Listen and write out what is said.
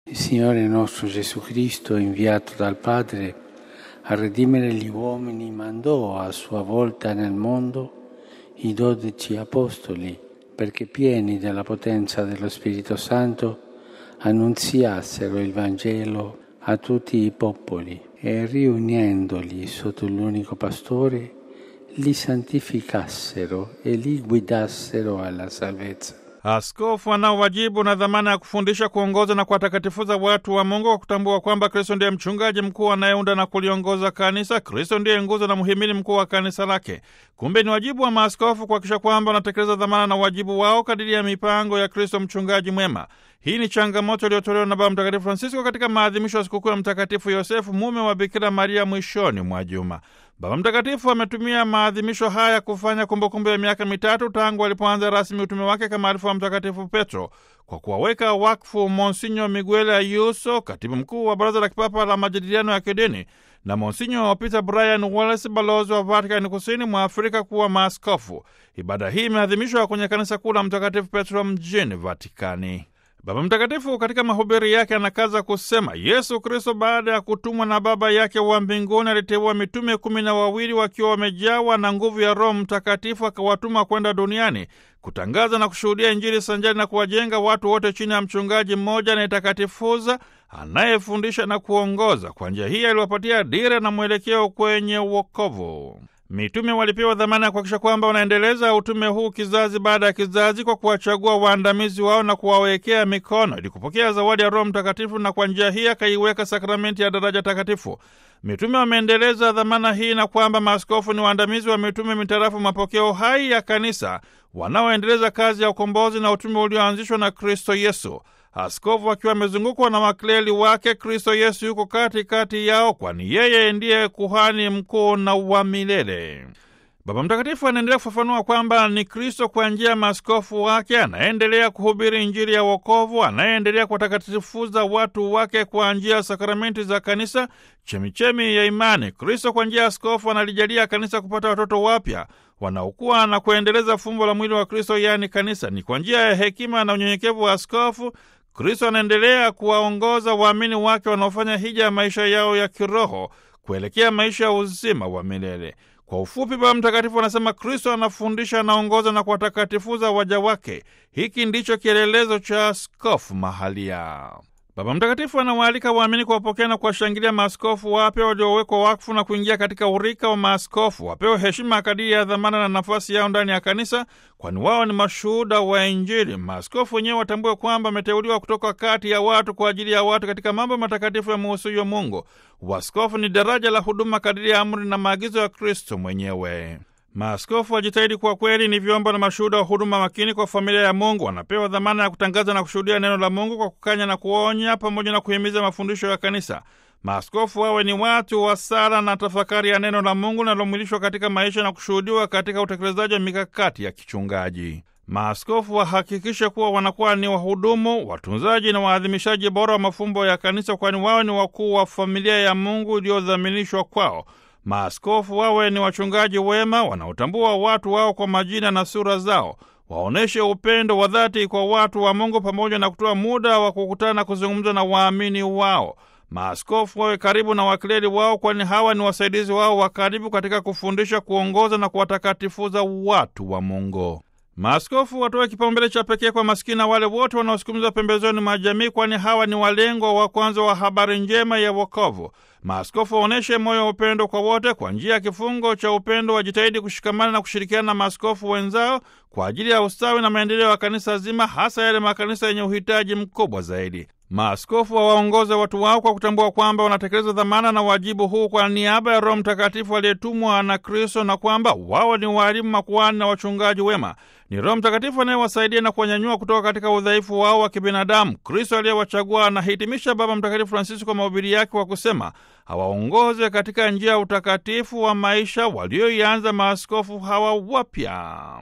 Il Signore nostro Gesù Cristo, inviato dal Padre a redimere gli uomini, mandò a sua volta nel mondo i dodici apostoli perché pieni della potenza dello Spirito Santo annunziassero il Vangelo a tutti i popoli e riunendoli sotto l'unico pastore li santificassero e li guidassero alla salvezza. Askofu anao wajibu na dhamana ya kufundisha, kuongoza na kuwatakatifuza watu wa Mungu kwa kutambua kwamba Kristo ndiye mchungaji mkuu anayeunda na kuliongoza kanisa. Kristo ndiye nguzo na mhimili mkuu wa kanisa lake. Kumbe ni wajibu wa maaskofu kuhakikisha kwamba wanatekeleza dhamana na wajibu wao kadiri ya mipango ya Kristo mchungaji mwema. Hii ni changamoto iliyotolewa na Baba Mtakatifu Francisco katika maadhimisho ya sikukuu ya Mtakatifu Yosefu, mume wa Bikira Maria, mwishoni mwa juma. Baba Mtakatifu ametumia maadhimisho haya kufanya kumbukumbu ya miaka mitatu tangu alipoanza rasmi utume wake kama alifu wa Mtakatifu Petro kwa kuwaweka wakfu Monsinyo Miguel Ayuso, katibu mkuu wa Baraza la Kipapa la Majadiliano ya Kidini, na Monsinyo Peter Brian Wallace, balozi wa Vatikani kusini mwa Afrika, kuwa maaskofu. Ibada hii imeadhimishwa kwenye kanisa kuu la Mtakatifu Petro mjini Vatikani. Baba Mtakatifu katika mahubiri yake anakaza kusema Yesu Kristo baada ya kutumwa na Baba yake wa mbinguni aliteua mitume kumi na wawili wakiwa wamejawa na nguvu ya Roho Mtakatifu, akawatuma kwenda duniani kutangaza na kushuhudia Injili sanjari na kuwajenga watu wote chini ya mchungaji mmoja anayetakatifuza, anayefundisha na kuongoza. Kwa njia hii aliwapatia dira na mwelekeo kwenye uokovu. Mitume walipewa dhamana ya kuhakikisha kwamba wanaendeleza utume huu kizazi baada ya kizazi kwa kuwachagua waandamizi wao na kuwawekea mikono ili kupokea zawadi ya Roho Mtakatifu, na kwa njia hii akaiweka sakramenti ya daraja takatifu. Mitume wameendeleza dhamana hii na kwamba maaskofu ni waandamizi wa mitume mitarafu mapokeo hai ya kanisa, wanaoendeleza kazi ya ukombozi na utume ulioanzishwa na Kristo Yesu. Askofu akiwa amezungukwa na makleli wake, Kristo Yesu yuko kati kati yao, kwani yeye ndiye kuhani mkuu na wa milele. Baba Mtakatifu anaendelea kufafanua kwamba ni Kristo kwa njia ya maaskofu wake anaendelea kuhubiri Injili ya wokovu, anayeendelea kuwatakatifuza watu wake kwa njia ya sakramenti za kanisa, chemichemi ya imani. Kristo kwa njia ya askofu analijalia kanisa kupata watoto wapya wanaokuwa na kuendeleza fumbo la mwili wa Kristo, yaani kanisa. Ni kwa njia ya hekima na unyenyekevu wa askofu Kristo anaendelea kuwaongoza waamini wake wanaofanya hija ya maisha yao ya kiroho kuelekea maisha ya uzima wa milele. Kwa ufupi, Baba Mtakatifu anasema Kristo anafundisha, anaongoza na kuwatakatifuza waja wake. Hiki ndicho kielelezo cha askofu mahalia. Baba Mtakatifu anawaalika waamini kuwapokea na kuwashangilia maaskofu wapya waliowekwa wakfu na kuingia katika urika wa maaskofu. Wapewe heshima kadiri ya dhamana na nafasi yao ndani ya kanisa, kwani wao ni mashuhuda wa Injili. Maaskofu wenyewe watambue kwamba wameteuliwa kutoka kati ya watu kwa ajili ya watu katika mambo matakatifu ya muhusuyo Mungu. Uaskofu ni daraja la huduma kadiri ya amri na maagizo ya Kristo mwenyewe. Maaskofu wajitahidi kwa kweli ni vyombo na mashuhuda wa huduma makini kwa familia ya Mungu. Wanapewa dhamana ya kutangaza na kushuhudia neno la Mungu kwa kukanya na kuonya, pamoja na kuhimiza mafundisho ya kanisa. Maaskofu wawe ni watu wa sala na tafakari ya neno la Mungu linalomwilishwa katika maisha na kushuhudiwa katika utekelezaji wa mikakati ya kichungaji. Maaskofu wahakikishe kuwa wanakuwa ni wahudumu, watunzaji na waadhimishaji bora wa mafumbo ya kanisa, kwani wao ni wakuu wa familia ya Mungu iliyodhaminishwa kwao. Maaskofu wawe ni wachungaji wema wanaotambua watu wao kwa majina na sura zao. Waonyeshe upendo wa dhati kwa watu wa Mungu pamoja na kutoa muda wa kukutana na kuzungumza na waamini wao. Maaskofu wawe karibu na wakleri wao, kwani hawa ni wasaidizi wao wa karibu katika kufundisha, kuongoza na kuwatakatifuza watu wa Mungu. Maaskofu watoe kipaumbele cha pekee kwa maskini na wale wote wanaosukumizwa pembezoni mwa jamii, kwani hawa ni walengwa wa kwanza wa habari njema ya wokovu. Maaskofu waonyeshe moyo wa upendo kwa wote. Kwa njia ya kifungo cha upendo, wajitahidi kushikamana na kushirikiana na maaskofu wenzao kwa ajili ya ustawi na maendeleo ya kanisa zima, hasa yale makanisa yenye uhitaji mkubwa zaidi. Maaskofu wawaongoze watu wao kwa kutambua kwamba wanatekeleza dhamana na wajibu huu kwa niaba ya Roho Mtakatifu aliyetumwa na Kristo, na kwamba wao ni waalimu, makuhani na wachungaji wema. Ni Roho Mtakatifu anayewasaidia na kuwanyanyua kutoka katika udhaifu wao wa kibinadamu. Kristo aliyewachagua anahitimisha Baba Mtakatifu Francisco kwa mahubiri yake kwa kusema awaongoze katika njia ya utakatifu wa maisha walioianza maaskofu hawa wapya.